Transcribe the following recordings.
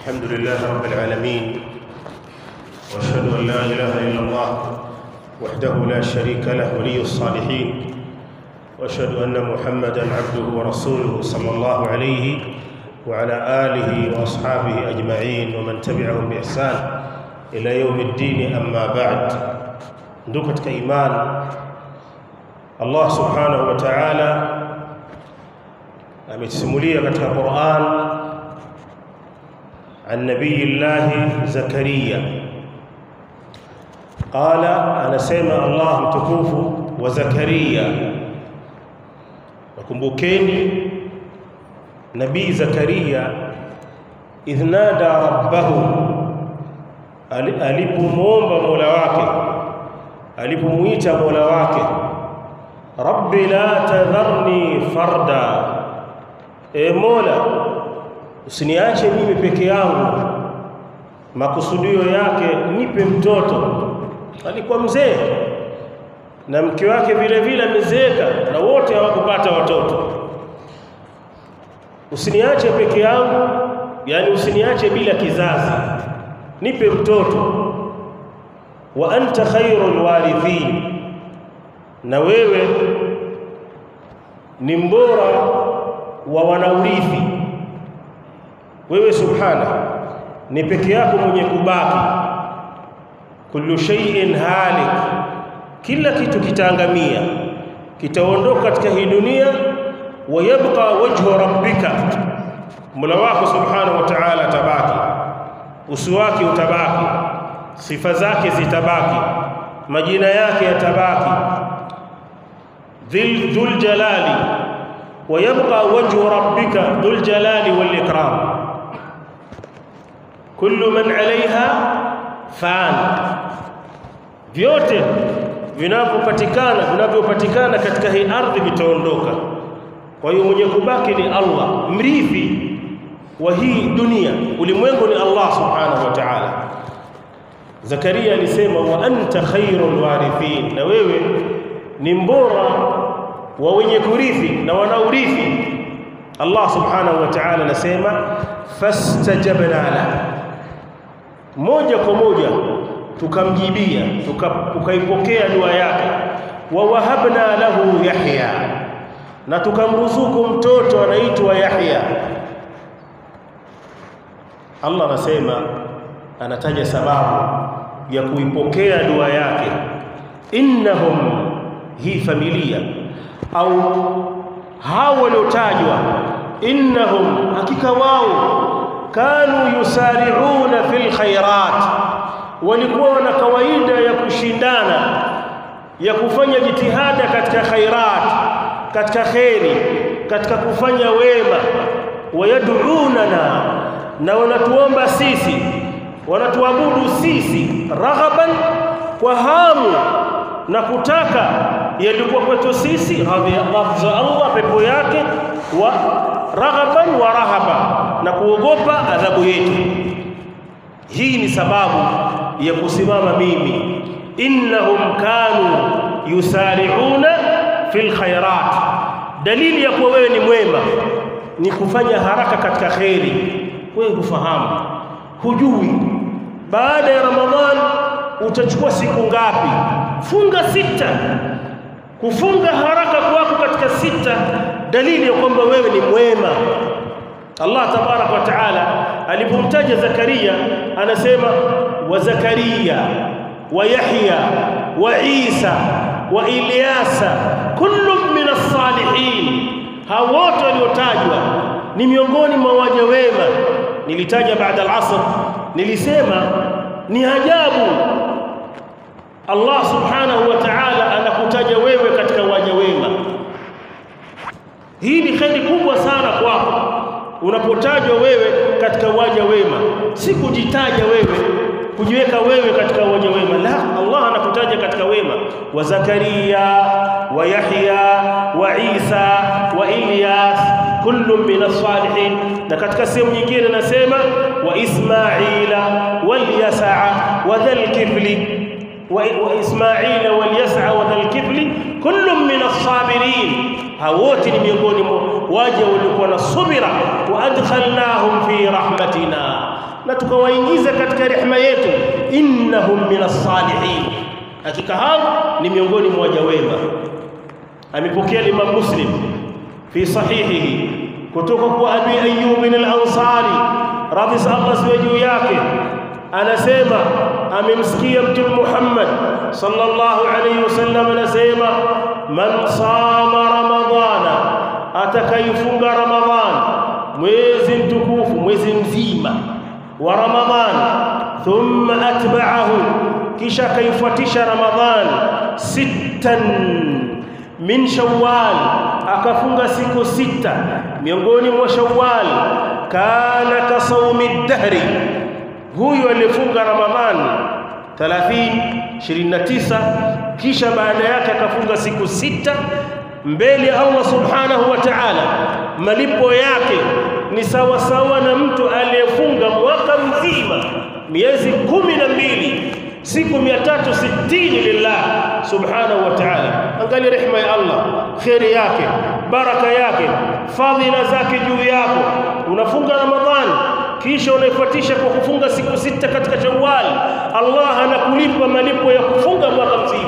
الحمد لله رب العالمين واشهد ان لا اله الا الله وحده لا شريك له ولي الصالحين واشهد ان محمدا عبده ورسوله صلى الله عليه وعلى اله واصحابه اجمعين ومن تبعهم باحسان الى يوم الدين اما بعد ndugu katika imani Allah subhanahu wa ta'ala ametusimulia katika Qur'an عن نبي الله زكريا قال أنا سمع الله متكوف وزكريا وكمبوكيني نبي زكريا إذ نادى ربه alipomwomba mola wake alipomuita mola wake rabbi la tadharni farda e mola usiniache mimi peke yangu makusudio yake nipe mtoto alikuwa mzee na mke wake vile vile amezeeka na wote hawakupata watoto usiniache peke yangu yani usiniache bila kizazi nipe mtoto wa anta khairul warithin na wewe ni mbora wa wanaurithi wewe subhana ni peke yako mwenye kubaki kullu shay'in halik kila kitu kitaangamia kitaondoka katika hii dunia wa yabqa wajhu rabbika mola wako subhanahu wa ta'ala tabaki uso wake utabaki sifa zake zitabaki majina yake yatabaki dhil dhul jalali wa yabqa wajhu rabbika dhul jalali wal ikram kullu man alaiha fan vyote vinavyopatikana vinavyopatikana katika hii ardhi vitaondoka kwa hiyo mwenye kubaki ni Allah mrithi wa hii dunia ulimwengu ni Allah subhanahu wa ta'ala Zakaria alisema wa anta khairul warithin na wewe ni mbora wa wenye kurithi na wanaurithi Allah subhanahu wa ta'ala anasema fastajabna la moja kwa moja tukamjibia tukaipokea dua yake wa wahabna lahu yahya na tukamruzuku mtoto anaitwa Yahya Allah anasema anataja sababu ya kuipokea dua yake innahum hii familia au hao waliotajwa innahum hakika wao kanu yusari'una fil khairat walikuwa na kawaida ya kushindana ya kufanya jitihada katika khairat katika khairi katika kufanya wema wayad'unana na wanatuomba sisi wanatuabudu sisi raghaban kwa hamu na kutaka yalikuwa kwetu sisi radhi za Allah pepo yake wa raghaban wa rahaba na kuogopa adhabu yetu hii ni sababu ya kusimama mimi innahum kanu yusari'una fil khairat dalili ya kuwa wewe ni mwema ni kufanya haraka katika khairi wewe kufahamu hujui baada ya ramadhan utachukua siku ngapi funga sita kufunga haraka kwako katika sita dalili ya kwamba wewe ni mwema Allah tabarak wa taala alipomtaja Zakaria anasema wa Zakaria wa Yahya wa Isa wa Ilyasa kullu min as-salihin hao wote waliotajwa ni miongoni mwa waja wema nilitaja baada al-asr nilisema ni ajabu Allah subhanahu wa ta'ala anakutaja wewe katika waja wema hii ni kheri kubwa sana kwako unapotajwa wewe katika waja wema si kujitaja wewe kujiweka wewe katika waja wema la Allah anakutaja katika wema wa Zakaria wa Yahya wa Isa wa Ilyas kullu min as-salihin na katika sehemu nyingine nasema wa Ismaila wal Yas'a wa dhal kifli wa Ismaila wal Yas'a wa dhal kifli kullu min as-sabirin hawote ni miongoni mwa waja waliokuwa na subira wa adkhalnahum fi rahmatina na tukawaingiza katika rehema yetu innahum minas salihin hakika hao ni miongoni mwa waja wema amepokea Imam Muslim fi sahihihi kutoka kwa Abi Ayyub al-Ansari radhi Allah ziwe juu yake anasema amemsikia mtume Muhammad sallallahu alayhi wasallam anasema man sama ramadhana atakayefunga ramadhan mwezi mtukufu mwezi mzima wa ramadhan thumma atba'ahu kisha kaifuatisha ramadhan sittan min shawwal akafunga siku sita miongoni mwa shawwal kana kasaumi dahri huyu alifunga ramadhani 30 29 kisha baada yake akafunga siku sita mbele Allah subhanahu wa ta'ala malipo yake ni sawa sawa na mtu aliyefunga mwaka mzima miezi kumi na mbili siku 360 lillah subhanahu wa ta'ala angalia rehema ya Allah khairi yake baraka yake fadhila zake juu yako unafunga ramadhani kisha unaifuatisha kwa kufunga siku sita katika Shawwal Allah anakulipa malipo ya kufunga mwaka mzima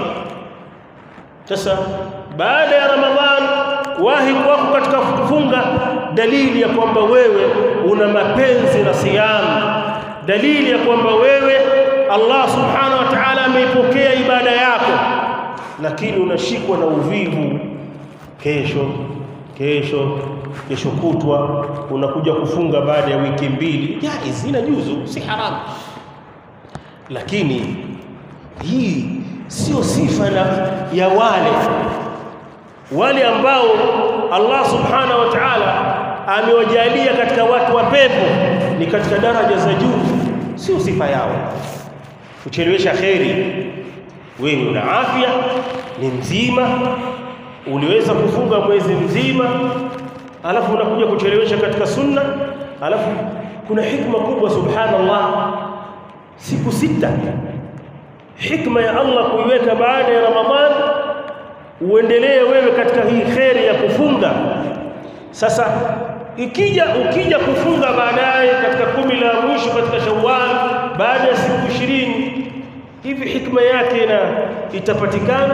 sasa baada ya Ramadhan wahi kwako katika kufunga dalili ya kwamba wewe una mapenzi na siyamu dalili ya kwamba wewe Allah subhanahu wa ta'ala ameipokea ibada yako lakini unashikwa na uvivu kesho kesho kesho kutwa unakuja kufunga baada ya wiki mbili jaiz ina juzu si haramu lakini hii sio sifa na ya wale wale ambao Allah subhanahu wa ta'ala amewajalia katika watu wa pepo ni katika daraja za juu sio sifa yao kuchelewesha kheri wewe una afya ni mzima uliweza kufunga mwezi mzima alafu unakuja kuchelewesha katika sunna alafu kuna hikma kubwa subhanallah siku sita hikma ya Allah kuiweka baada ya Ramadhan uendelee wewe katika hii kheri ya kufunga sasa ikija ukija kufunga baadaye katika kumi la mwisho katika Shawwal baada ya siku ishirini hivi hikma yake na itapatikana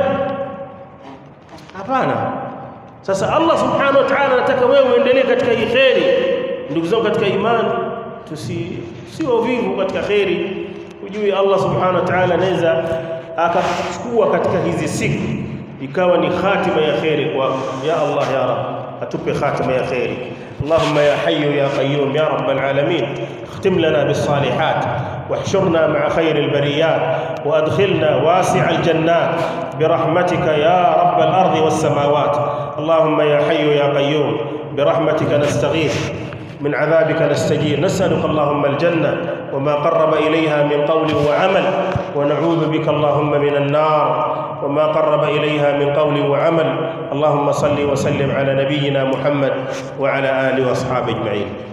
hapana sasa Allah subhanahu wa ta'ala anataka wewe uendelee katika hii kheri ndugu zangu katika imani tusi si wavivu katika kheri ujue Allah subhanahu wa ta'ala anaweza akachukua katika hizi siku ikawa ni khatima ya kheri kwa ya Allah ya Rabb atupe khatima ya kheri اللهم يا حي يا قيوم يا رب العالمين اختم لنا بالصالحات واحشرنا مع خير البريات وادخلنا واسع الجنات برحمتك يا رب الارض والسماوات اللهم يا حي يا قيوم برحمتك نستغيث من عذابك نستجير نسألك اللهم الجنة وما قرب إليها من قول وعمل ونعوذ بك اللهم من النار وما قرب إليها من قول وعمل اللهم صل وسلم على نبينا محمد وعلى آله وأصحابه أجمعين